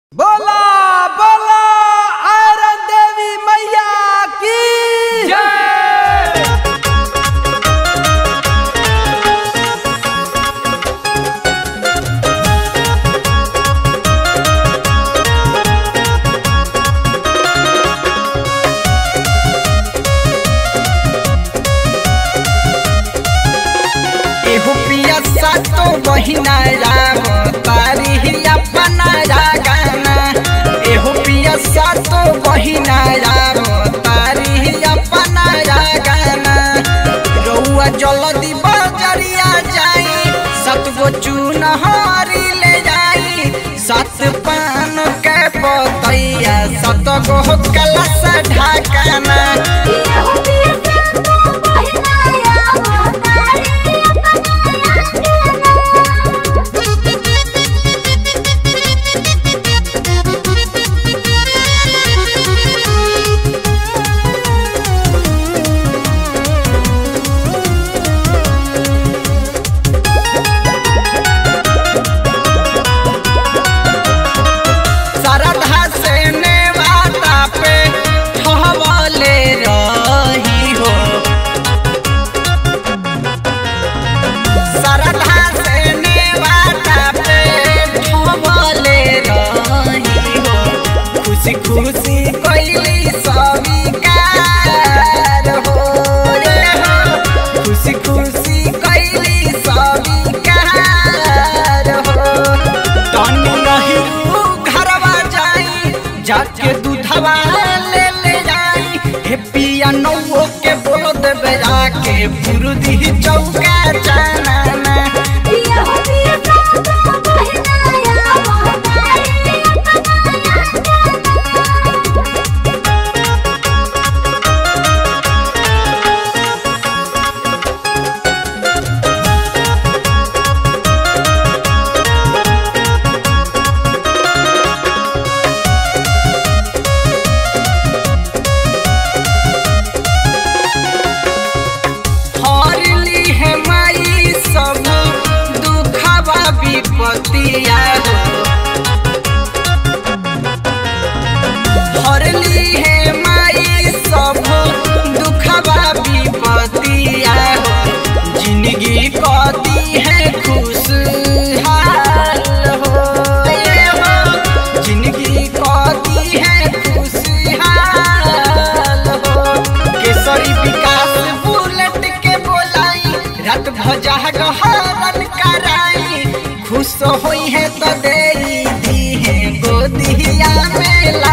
बोला बोला आयरन देवी मैया की जय एहो पिया सातो बहिना राम तारी अपना गाना एहो पिया सातो बहिना राम तारी अपना गाना रउआ जल्दी बजरिया जाई सत गो चुनहरी ले जाई सत पान के पतैया सत गो कलश ढाकना श्रद्धा से नेवाता पे ठहवले रही हो श्रद्धा से नेवाता पे ठहवले रही हो खुशी खुशी कैली स्वीकार हो रे हो खुशी खुशी कैली स्वीकार हो तनी नहीं घरवा जाई जाके दूधवा ले ले जाई हे पिया नौओ के बोल देबे जाके फुरुदी चौका जाना हरली है माई सब दुखवा विपतिया हो हरली है माई सब दुखवा विपतिया हो जिंदगी कती है खुशहाल हो ये हो जिंदगी कती है खुशहाल हो केसरी विकास बुलेट के बोलाई रात भजा गहरन कराई खुश होई है तो दे दी है गोदिया में ला